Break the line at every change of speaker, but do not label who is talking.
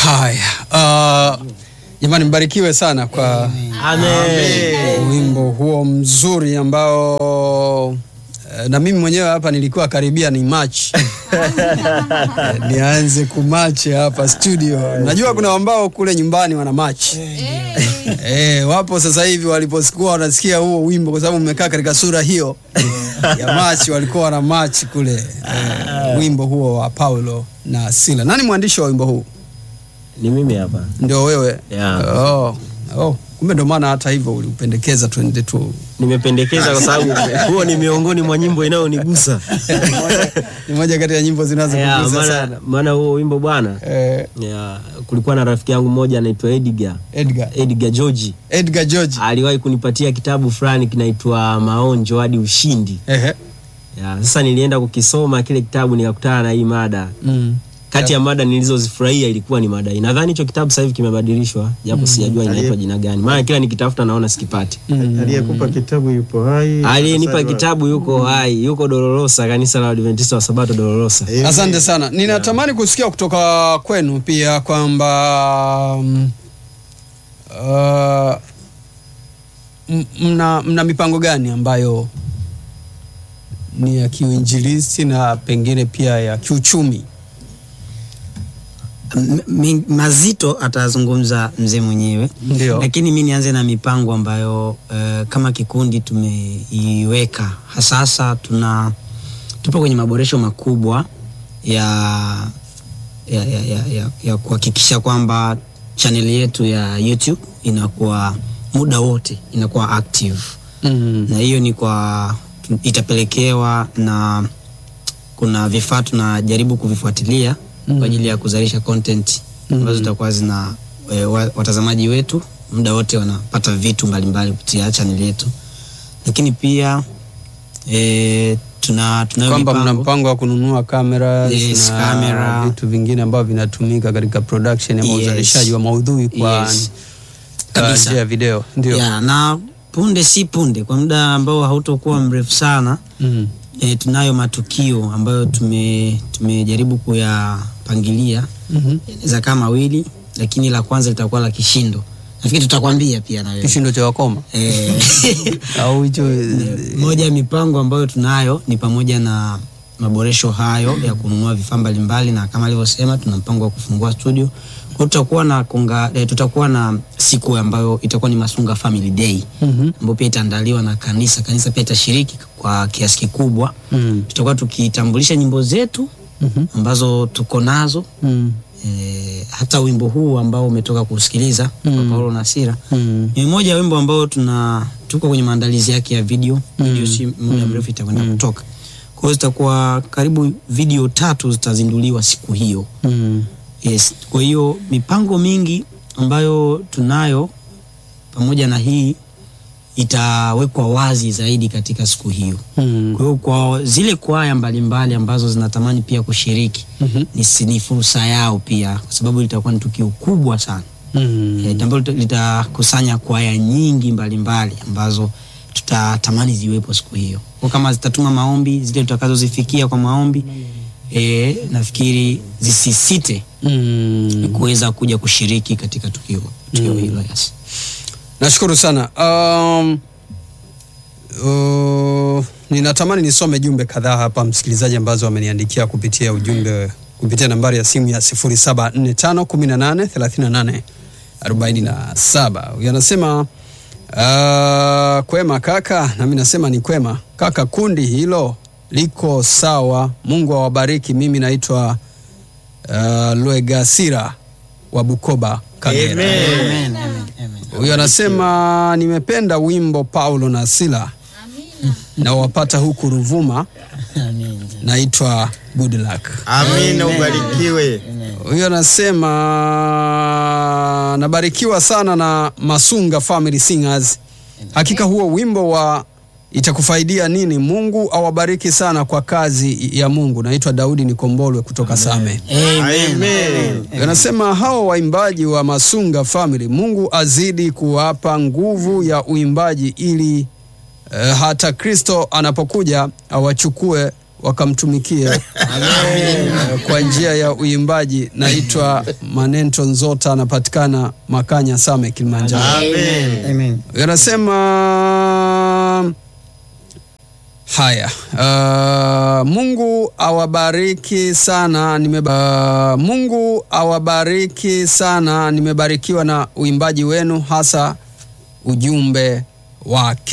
Haya, uh, jamani, mbarikiwe sana kwa
Amen.
wimbo huo mzuri ambao eh, na mimi mwenyewe hapa nilikuwa karibia ni match nianze kumachi hapa studio. Najua kuna ambao kule nyumbani wana match eh, wapo sasa hivi waliposikuwa wanasikia huo wimbo, kwa sababu mmekaa katika sura hiyo ya match, walikuwa wana match kule eh, wimbo huo wa Paulo na Sila. Nani mwandishi wa wimbo huu?
Ni mimi hapa.
Ndio wewe?
Yeah.
Oh, oh. Kumbe ndo maana hata hivyo uliupendekeza tuende tu
Nimependekeza kwa sababu huo ni miongoni mwa nyimbo inayonigusa.
ni moja kati ya nyimbo
Yeah,
zinazokugusa
maana
sana.
maana huo wimbo bwana
Eh,
yeah, kulikuwa na rafiki yangu mmoja anaitwa Edgar.
Edgar
Edgar George
Edgar George.
aliwahi kunipatia kitabu fulani kinaitwa Maonjo hadi Ushindi.
Ehe.
Yeah, sasa nilienda kukisoma kile kitabu nikakutana na hii mada.
Mm.
Kati ya mada nilizozifurahia ilikuwa ni mada hii. Nadhani hicho kitabu sasa hivi kimebadilishwa japo sijajua inaitwa jina gani. Maana kila nikitafuta naona sikipati.
aliyekupa kitabu yupo hai
Aliyenipa
Sasa-
kitabu yuko hai, yuko Dolorosa, kanisa la Adventista wa Sabato Dolorosa.
Eh,
Asante sana. Ninatamani kusikia kutoka kwenu pia kwamba mm, uh, m- mna, mna mipango gani ambayo ni ya kiuinjilisti na pengine pia ya kiuchumi?
M- mi- mazito atazungumza mzee mwenyewe
Ndio.
lakini mi nianze na mipango ambayo uh, kama kikundi tumeiweka hasasa tuna tupo kwenye maboresho makubwa ya ya, ya, ya, ya, ya kuhakikisha kwamba chaneli yetu ya youtube inakuwa muda wote inakuwa active
Mm.
na hiyo ni kwa itapelekewa na kuna vifaa tunajaribu kuvifuatilia
Mm.
kwa ajili ya kuzalisha content ambazo zitakuwa zina e, wa, watazamaji wetu muda wote wanapata vitu mbalimbali kupitia channel yetu lakini pia e, tuna tunayo
kwamba mna
mipango
mpango wa kununua kamera
Yes,
na
camera.
vitu vingine ambavyo vinatumika katika production ama
Yes.
uzalishaji wa maudhui kwa
Yes.
uh,
Kabisa.
njia ya video ndio
ya, na punde si punde kwa muda ambao hautokuwa mrefu sana
mm.
e, tunayo matukio ambayo tume tumejaribu kuyapangilia
Mhm.
inaweza kaa mawili lakini la kwanza litakuwa la kishindo nafikiri tutakwambia pia na wewe
kishindo cha wakoma
Eh,
au hicho
moja ya mipango ambayo tunayo ni pamoja na maboresho hayo ya kununua vifaa mbalimbali na kama alivyosema tuna mpango wa kufungua studio kwa tutakuwa na konga, eh, tutakuwa na siku ambayo itakuwa ni Masunga Family Day
Mhm.
ambayo pia itaandaliwa na kanisa kanisa pia itashiriki kwa kiasi kikubwa
Mm.
tutakuwa tukitambulisha nyimbo zetu
Mhm.
ambazo tuko nazo
Mm.
e, hata wimbo huu ambao umetoka kusikiliza mm. wa Paulo na Sira
Mm.
ni mmoja ya wimbo ambao tuna tuko kwenye maandalizi yake ya video video si muda mrefu itakwenda kutoka kwa hiyo zitakuwa karibu video tatu zitazinduliwa siku hiyo
Mm.
yes kwa hiyo mipango mingi ambayo tunayo pamoja na hii itawekwa wazi zaidi katika siku hiyo
Mm.
kwa hiyo kwa zile kwaya mbalimbali ambazo zinatamani pia kushiriki
Mhm.
ni, si- ni fursa yao pia kwa sababu litakuwa ni tukio kubwa sana
Mm.
Eh, ambalo lita- litakusanya kwaya nyingi mbalimbali ambazo tutatamani ziwepo siku hiyo kwa kama zitatuma maombi zile tutakazozifikia kwa maombi e, nafikiri zisisite
Mm.
kuweza kuja kushiriki katika tukio, tukio hilo yes.
nashukuru sana um, uh, ninatamani nisome jumbe kadhaa hapa msikilizaji ambazo wameniandikia kupitia ujumbe kupitia nambari ya simu ya 0745183847 huyu anasema uh, kwema kaka nami nasema ni kwema kaka kundi hilo liko sawa mungu awabariki mimi naitwa uh, lwegasira wa bukoba kagera
Amen.
Amen, amen, amen.
huyo anasema nimependa wimbo paulo na sila na wapata huku ruvuma
Amen.
naitwa good luck
amina ubarikiwe
huyo anasema nabarikiwa sana na masunga family singers hakika huo wimbo wa itakufaidia nini mungu awabariki sana kwa kazi ya mungu naitwa daudi nikombolwe kutoka same
Amen.
Amen.
anasema hao waimbaji wa masunga family mungu azidi kuwapa nguvu ya uimbaji ili eh, hata kristo anapokuja awachukue wakamtumikie eh, kwa njia ya uimbaji. Naitwa Manento Nzota, anapatikana Makanya Same, Kilimanjaro.
Amen.
Amen.
Yanasema haya, uh, Mungu awabariki sana nimeba, uh, Mungu awabariki sana, nimebarikiwa na uimbaji wenu, hasa ujumbe wake.